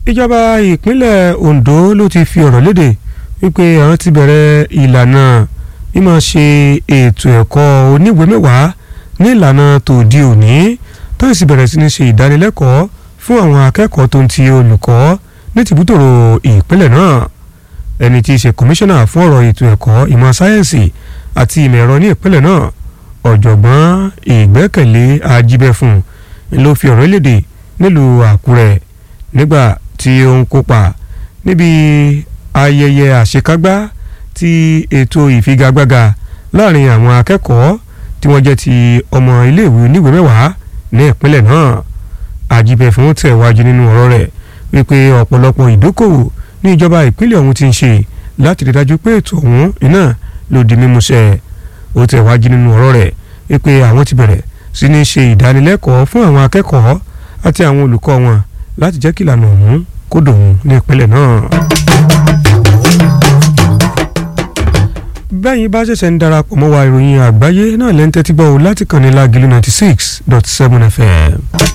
ìjọba ìpínlẹ̀ Ondo ló ti fi ọ̀rọ̀ léde wípé àwọn ti bẹ̀rẹ̀ ìlànà mímọ̀ ṣe ètò ẹ̀kọ́ oníwèé mẹ́wàá ní ìlànà tòde òní tó sì bẹ̀rẹ̀ sí ní ṣe ìdánilẹ́kọ̀ọ́ fún àwọn akẹ́kọ̀ọ́ tó ń ti olùkọ́ ní tìbútòrò ìpínlẹ̀ náà ẹni tí í ṣe kọmíṣánná fún ọ̀rọ̀ ètò ẹ̀kọ́ ìmọ̀ sáyẹ́ǹsì àti ìmọ̀ ẹ̀rọ ní ìpínlẹ̀ náà ọ̀jọ̀gbọ́n ìgbẹ́kẹ̀lé ajíbẹ́fún ló fi ọ̀rọ̀ léde nílùú Àkúrẹ́ nígbà tí ó ń kópa níbi ayẹyẹ àṣekágbá ti ètò ìfigagbága láàrin àwọn akẹ́kọ̀ọ́ tí wọ́n jẹ́ ti ọmọ iléèwé oníwèé mẹ́wàá ní ìpínlẹ̀ náà àjíbẹ̀fún tẹ̀wájú nínú ọ̀rọ̀ rẹ̀ wípé ọ̀pọ̀lọpọ̀ ìdókòwò ní ìjọba ìpínlẹ̀ ọ̀hún ti ń ṣe láti rí dájú pé ètò ọ̀hún iná ló di mímúṣẹ ó tẹ̀wájú nínú ọ̀rọ̀ rẹ̀ wípé àwọn ti bẹ̀rẹ̀ sí ní ṣe ìdánilẹ́kọ̀ọ́ fún àwọn akẹ́kọ̀ọ́ àti àwọn olùkọ́ wọn láti jẹ́ kí ìlànà ọ̀hún kó dòun ní ìpínlẹ̀ náà. bẹ́yìn bá ṣẹ̀ṣẹ̀ ń darapọ̀ mọ́ wa ìròyìn àgbáyé náà lẹ́ńtẹ́tí gbọ́ láti kàn ní lágìlú ninety six dot seven fm.